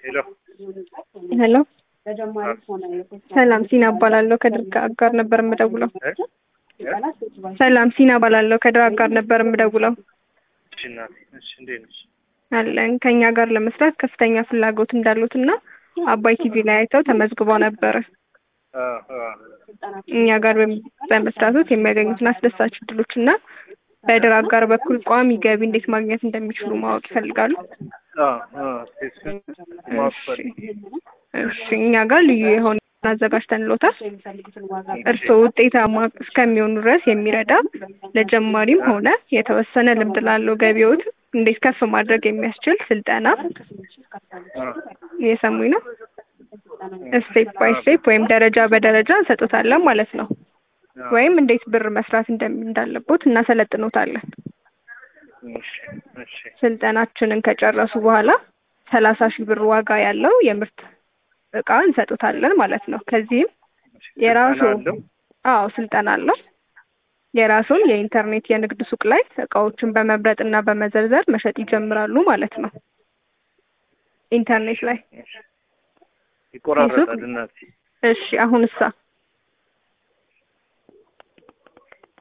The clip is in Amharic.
ሄሎ ሄሎ ሰላም ሲና እባላለሁ ከድርጋ አጋር ነበር የምደውለው። ሰላም ሲና እባላለሁ ከድር አጋር ነበር የምደውለው። እሺ እናቴ፣ እሺ እንዴት ነሽ? አለን ከኛ ጋር ለመስራት ከፍተኛ ፍላጎት እንዳሉት እና አባይ ቲቪ ላይ አይተው ተመዝግበው ነበረ። አ አ እኛ ጋር በም- በመስራቶት የሚያገኙትን አስደሳች እድሎች እና በድር አጋር በኩል ቋሚ ገቢ እንዴት ማግኘት እንደሚችሉ ማወቅ ይፈልጋሉ። አ አ እሺ ማወቅ ፈልጌ እሺ እኛ ጋር ልዩ የሆነ አዘጋጅተንሎታል። እርስዎ ውጤታማ እስከሚሆኑ ድረስ የሚረዳ ለጀማሪም ሆነ የተወሰነ ልምድ ላለው ገቢዎት እንዴት ከፍ ማድረግ የሚያስችል ስልጠና አ እየሰሙኝ ነው። ስቴፕ ባይ ስቴፕ ወይም ደረጃ በደረጃ እንሰጡታለን ማለት ነው። አ ወይም እንዴት ብር መስራት እንደሚ- እንዳለቦት እናሰለጥኖታለን። እሺ እሺ ስልጠናችንን ከጨረሱ በኋላ ሰላሳ ሺህ ብር ዋጋ ያለው የምርት እቃ እንሰጡታለን ማለት ነው። ከዚህም የራሱ ስልጠና አለው? አዎ ስልጠና አለው። የራሱን የኢንተርኔት የንግድ ሱቅ ላይ እቃዎችን በመምረጥ እና በመዘርዘር መሸጥ ይጀምራሉ ማለት ነው። ኢንተርኔት ላይ እሺ ይቆራረጣል እናቴ። እሺ አሁን እሳ